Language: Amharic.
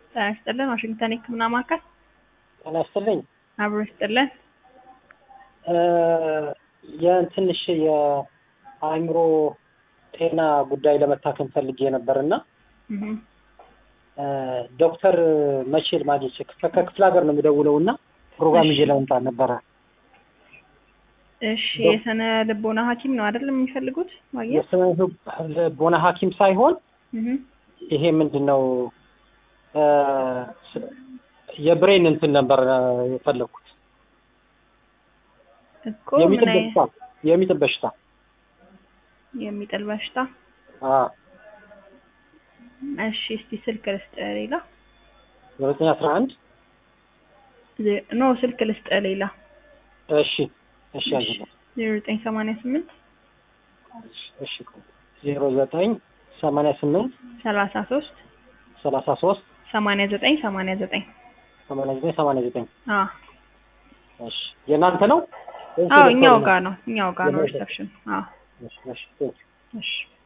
ጤና ይስጥልን። ዋሽንግተን የህክምና ማዕከል ጤና ይስጥልኝ። አብሮ ይስጥልን። የትንሽ የአእምሮ ጤና ጉዳይ ለመታከም ፈልጌ ነበር እና እህ ዶክተር መቼል ማግኘት ከክፍለ ሀገር ነው የምደውለው እና ፕሮግራም ይዤ ለመምጣት ነበረ። እሺ የስነ ልቦና ሐኪም ነው አይደል የሚፈልጉት ማግኘት? የስነ ልቦና ሐኪም ሳይሆን እህ ይሄ ምንድን ነው የብሬን እንትን ነበር የፈለግኩት እኮ ምን የሚጥል አይ በሽታ የሚጥል በሽታ የሚጥል በሽታ። አዎ እሺ እስቲ ስልክ ልስጥ ሌላ ዘጠኝ አስራ አንድ ዜ- ኖ ስልክ ልስጥ ሌላ እሺ እሺ ያዝልኝ ዜሮ ዘጠኝ ሰማንያ ስምንት እሺ ዜሮ ዘጠኝ ሰማንያ ስምንት ሰላሳ ሶስት ሰላሳ ሶስት ሰማንያ ዘጠኝ ሰማንያ ዘጠኝ ሰማንያ ዘጠኝ ሰማንያ ዘጠኝ አዎ እሺ የእናንተ ነው ወይስ አዎ የዶክተሩ እኛው ነው? ጋር ነው እኛው ጋር ነው የዶክተር። ሪሰፕሽን አዎ እሺ እሺ ቴንክ ዩ። እሺ